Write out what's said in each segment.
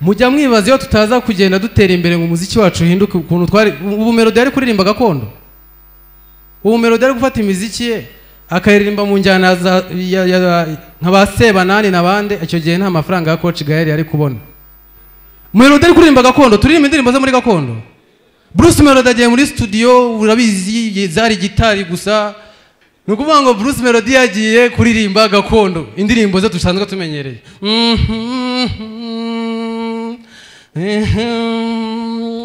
mujya mwibaza iyo tutaza kugenda dutera imbere ngo umuziki wacu uhinduke ukuntu twari ubu melodi yari kuririmba gakondo ubu melodi yari gufata imiziki ye akaririmba mu njyana za ya- ya- nka ba sebanani n'abandi icyo gihe nta mafaranga ya koci gaheri yari kubona melodi yari kuririmba gakondo turirimba indirimbo zo muri gakondo bruce melody agiye muri studio urabizi zari gitari gusa ni ukuvuga ngo bruce melody yagiye kuririmba gakondo indirimbo ze dusanzwe tumenyereye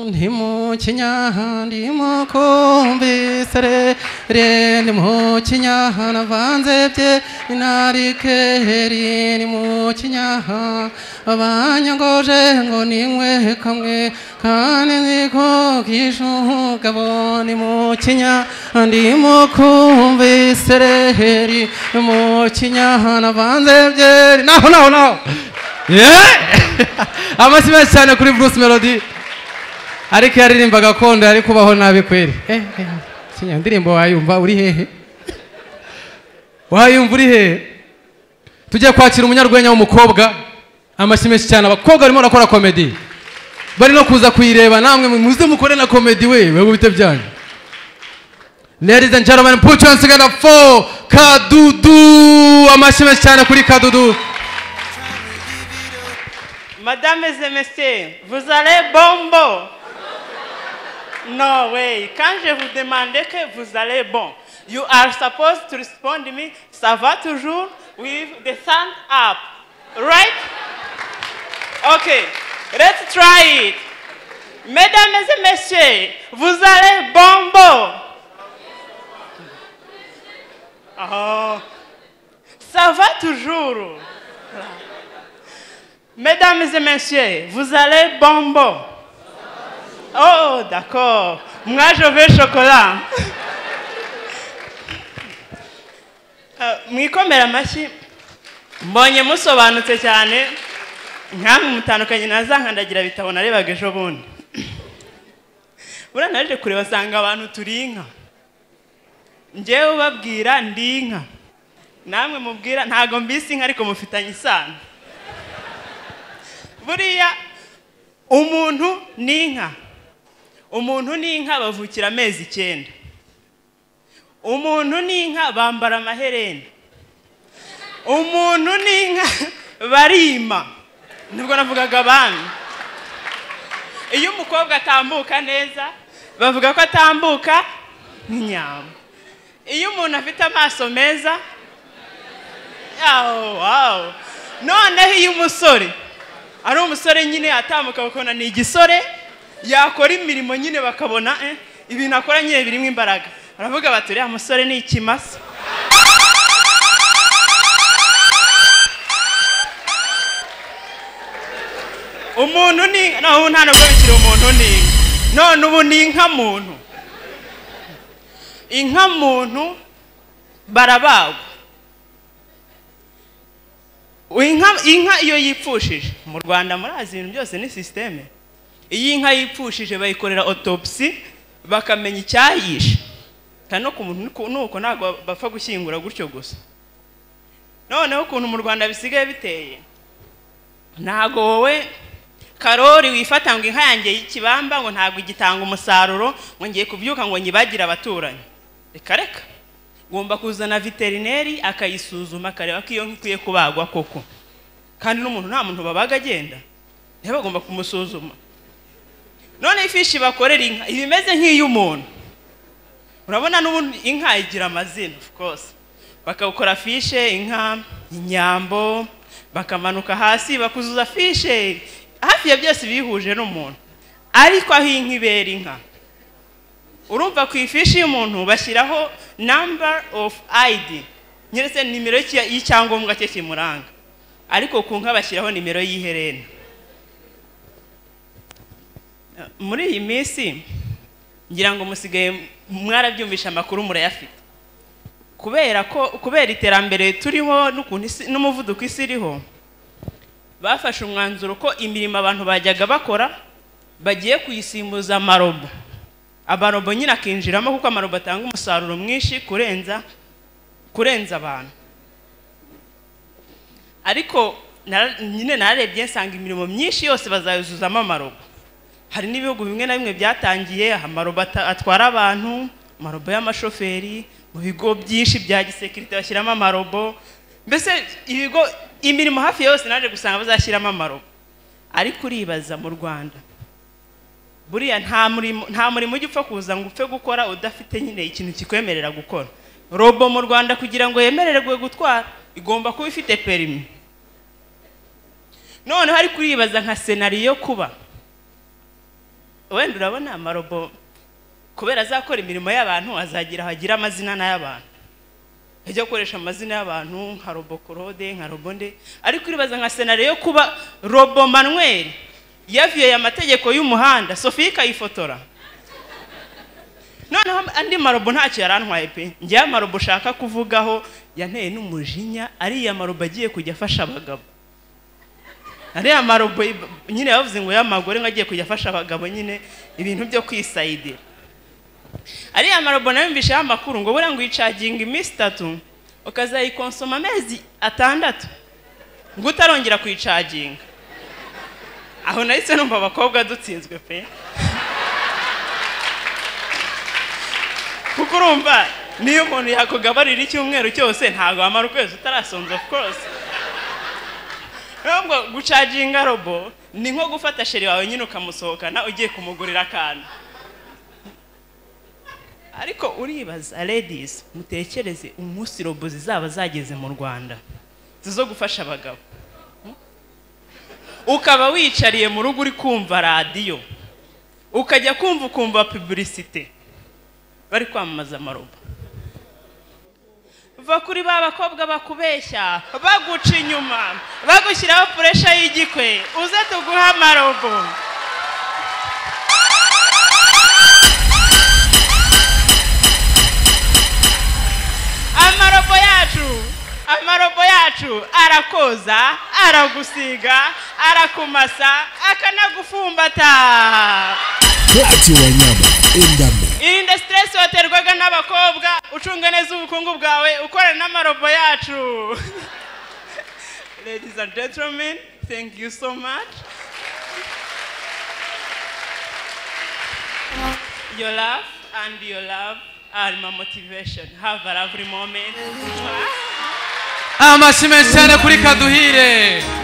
ndi mu kinyaha ndi mu kumvisere re ndi mu kinyaha navanze bye inarikeheri ni mu kinyaha abanyangoje ngo nimwe kamwe kandi niko kishugabo ni mu kinyaha ndi mu kumvisere heri ni mu kinyaha navanze bye naho naho naho amashyi menshi cyane kuri bruce melody ariko iyo aririmba gakondo yari kubaho nabi kweri Eh, eh, kinya, indirimbo wayumva uri hehe wayumva uri hehe tujya kwakira umunyarwenya w'umukobwa amashyi menshi cyane abakobwa barimo barakora komedi bari no kuza kuyireba namwe muze mukore na komedi we wewe bite byanyu Ladies and gentlemen, put your hands together for Kadudu. Amashyi menshi cyane kuri Kadudu. Madame et messieurs, vous allez bon bon. No way. Quand je vous demandais que vous allez bon, you are supposed to respond to me, ça va toujours with the thumb up. Right? Okay. Let's try it. Mesdames et messieurs, vous allez bon bon. Oh. Ça va toujours. Mesdames et messieurs, vous allez bonbon. Oh, d'accord. Moi, je veux chocolat. Euh, mwikomere amashyi mbonye musobanutse cyane nkamwe mutandukanye na za nkandagira bitabo narebaga ejo bundi buriya naje kureba asanga abantu turi inka ngewe ubabwira ndi inka namwe mubwira ntabwo mbisi inka ariko mufitanye isano buriya umuntu ni inka umuntu ni inka bavukira amezi icyenda umuntu ni inka bambara amaherena umuntu ni inka barima nibwo navugaga abami iyo umukobwa atambuka neza bavuga ko atambuka nk'inyama iyo umuntu afite amaso meza yawo wawo noneho iyo umusore ari umusore nyine atambuka bakabona ni igisore yakora imirimo nyine bakabona eh, ibintu akora nyine birimo imbaraga baravuga bati uriya musore ni ikimasa umuntu ni inka no, ubu nta nubwo bikiri umuntu ni inka none ubu ni inka muntu inka muntu barabagwa inka inka iyo yipfushije mu rwanda murazi ibintu byose ni sisiteme iyo inka yipfushije bayikorera otopsi bakamenya icyayishe kandi no ku muntu nuko- nuko ntabwo bapfa gushyingura gutyo gusa noneho ukuntu mu rwanda bisigaye biteye ntabwo wowe karori wifata ngo inka yanjye y'ikibamba ngo ntabwo igitanga umusaruro ngo ngiye kubyuka ngo nyibagire abaturanyi reka reka ngomba kuzana veterineri akayisuzuma akareba ko iyo nka ikwiye kubagwa koko kandi n'umuntu nta muntu babaga agenda niba bagomba kumusuzuma none ifishi bakorera inka iba imeze nk'iy'umuntu urabona n'ubundi inka igira amazina of course bakawukora fishe inka inyambo bakamanuka hasi bakuzuza fishe hafi ya byose bihuje n'umuntu ariko aho inka ibera inka urumva ku ifishi y'umuntu bashyiraho number of id nyeretse nimero y'icya- y'icyangombwa cye kimuranga ariko ku nka bashyiraho nimero y'iherena Eh, muri iyi minsi ngira ngo musigaye mwarabyumvisha amakuru murayafite kubera ko kubera iterambere turiho n'ukuntu isi- n'umuvuduko isi iriho bafashe umwanzuro ko imirimo abantu bajyaga bakora bagiye kuyisimbuza amarobo amarobo nyine akinjiramo kuko amarobo atanga umusaruro mwinshi kurenza kurenza abantu ariko nara- nyine nararebye nsanga imirimo myinshi yose bazayuzuzamo amarobo hari n'ibihugu bimwe na bimwe byatangiye amarobo ata- atwara abantu amarobo y'amashoferi mu bigo byinshi bya gisekirite bashyiramo amarobo mbese ibigo imirimo hafi yose naje gusanga bazashyiramo amarobo ariko uribaza mu rwanda buriya nta murimo nta murimo ujya upfa kuza ngo upfe gukora udafite nyine ikintu kikwemerera gukora robo mu rwanda kugira ngo yemererwe gutwara igomba kuba ifite perimi noneho ariko uribaza nka senariyo kuba wenda urabona amarobo kubera azakora imirimo y'abantu azagira hagira amazina n'ay'abantu ajya akoresha amazina y'abantu nka robo korode nka robo nde ariko uribaza nka senariyo yo kuba robo manweri yaviyoye amategeko y'umuhanda sofiya ikayifotora noneho andi marobo ntacyo yarantwaye pe ngewe amarobo ushaka kuvugaho yanteye n'umujinya ariya marobo agiye kujya afasha abagabo ariya marobo iba- nyine bavuze ngo y'amagore ngo agiye kujya afasha abagabo nyine ibintu byo kwisayidira ariya marobo nayo mbishaho amakuru ngo buriya ngo uyicaginga iminsi itatu ukazayikonsoma amezi atandatu ngo utarongera kuyicaginga aho nahise numva abakobwa dutsinzwe pe kuko urumva niyo umuntu yakugaburira icyumweru cyose ntabwo wamara ukwezi utarasonza of course ntabwo gucaginga robo ni nko gufata sheri wawe nyine ukamusohokana ugiye kumugurira akantu ariko uribaza ladies mutekereze umunsi robo zizaba zageze mu rwanda zizo gufasha abagabo ukaba wicariye mu rugo uri kumva radiyo ukajya kumva ukumva pubulisite bari kwamamaza amarobo va kuri ba bakobwa bakubeshya baguca inyuma bagushyiraho furesha y'igikwe uze tuguhe amarobo amarobo yacu amarobo yacu arakoza aragusiga arakumasa akanagufumbata Platinum Wanyama Endame irinde siteresi waterwaga n'abakobwa ucunge neza ubukungu bwawe ukorana n'amarobo yacu ladies and gentlemen thank you so much your love and your love are my motivation have a lovely moment amashyi menshi cyane kuri kaduhire